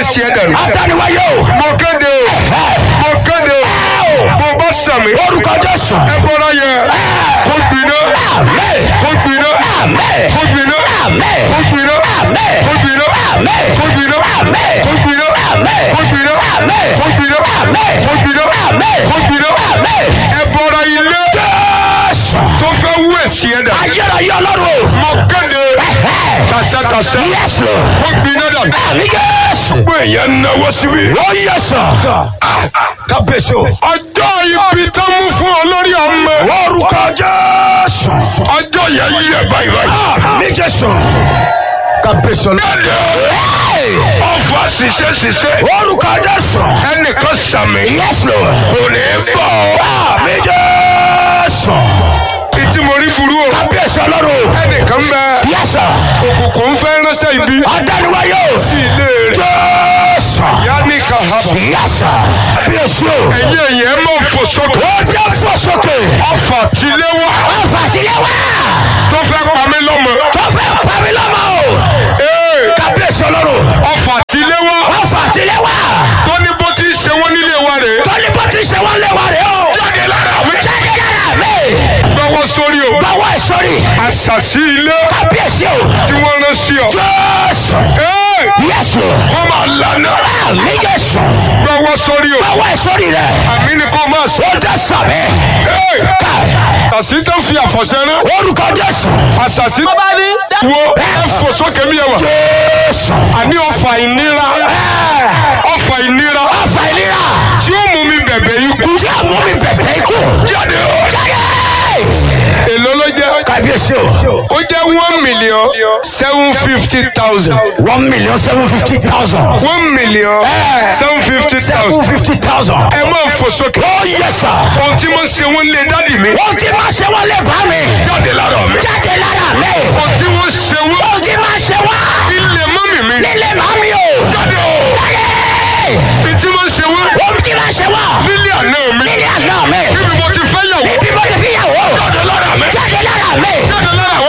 wẹ̀sì ẹ̀ dànù. Adániwáyé o. mo kéde o mo kéde o mo bá sàmì. Orúkọ Jésù. ẹ bọ́ra yẹ kó gbiná Àmín. kó gbiná Àmín. kó gbiná Àmín. kó gbiná Àmín. kó gbiná Àmín. kó gbiná Àmín. kó gbiná Àmín. kó gbiná Àmín. kó gbiná Àmín. kó gbiná Àmín. kó gbiná Àmín. ẹ bọ́ra ilé Jésù. tó fẹ́ wẹ̀sì ẹ̀ dànù. Ayérayé Ọlọ́run o. mo kéde tàṣẹ́tàṣẹ́ Yes Lord. kó gbiná dànù. Àmín Jésù. gbogbo èèyàn náwó síbi. Ó yẹ sọ. Kábíyèsí o. ọjọ́ ibi tó mú fún ọ lórí ọmọ. Orúkọ Jésù. ọjọ́ yẹn yẹ báyìí báyìí. Àmín Jésù. Kábíyèsí Ọlọ́run. Dédé ọfà ṣiṣẹ́ ṣiṣẹ́ Orúkọ Jésù. ẹnìkan sàmì Yes Lord. kò ní bọ̀ ọ́. Àmín Jésù. ìtí mo rí burú o. Kábíyèsí Ọlọ́run. ẹnìkan bẹ Yes sir. òkùnkùn ń fẹ́ ránṣẹ́ ibi Adániwáyé o. sí ilé rẹ̀. Jésù. ìyá ní kahaba. Yes sir. Kábíyèsí o. ẹ̀yin èèyàn ẹ̀ máa fò sókè. Ó jẹ́ fò sókè. ọfà tilé wá Ọ̀fà sílé wá. tó fẹ́ pa mí lọ́mọ. Tó fẹ́ pa mí lọ́mọ o. Ee, Kábíyèsí Ọlọ́run. ọfà tilé wá Ọ̀fà sílé wá. tó ní bó ti ṣe wọ́n nílé wa rè é. Tọ́lí bó ti ṣe wọ́n lé wa rè o. jáde lára mi. Jáde lára mi. gbọ́wọ́ sórí o. Báwo ẹ sọ́rí? àṣàṣì ilé Kábíyèsí o. tí wọ́n rán sí ọ. Jésù. Ee, Yes Lord. wọ́n máa lànà. Àmì Jésù. gbọ́wọ́ sórí o. Báwo ẹ sọ́rí rẹ̀? àmì ni kò máa sọ. Ó jẹ́ sàmì. Ee, Káì. àṣì tó ń fi àfọ̀ṣẹ́ rán. Orúkọ Jésù. àṣàṣì tó bá ní. wo ẹ fò sókè mi yẹ wà. Jésù. àní ọfà ìnira Ẹ. ọfà ìnira Ọ̀fà ìlera. tí ó mú mi bẹ̀bẹ̀ ikú. Tí a mú mi bẹ̀bẹ̀ ikú. jáde o. Jáde. èló ló jẹ́. Kábíyèsí o. ó jẹ́ one million seven fifty thousand. One million seven fifty thousand. one million seven fifty Seven thousand. fifty thousand. ẹ máa fò sókè. Ó yẹ sà. ohun tí mo ṣe wọ́n lé dádì mi. Ohun tí máa ṣe wọ́n lè bá mi. jáde lára mi. Jáde lára mi. ohun tí wọ́n ṣe wọ́n. Ohun tí máa ṣe wá. ilé mọ́mì mi. Nílé màmí o. jáde o. Jáde. ohun tí wọ́n ṣe wọ́n. Ohun tí máa ṣe wá. nílé àná mi. Nílé àná mi. níbi mo ti fẹ́ yàwó. Níbi mo ti fi yàwó. jáde lára mi. Jáde lára mi. jáde lára àwọn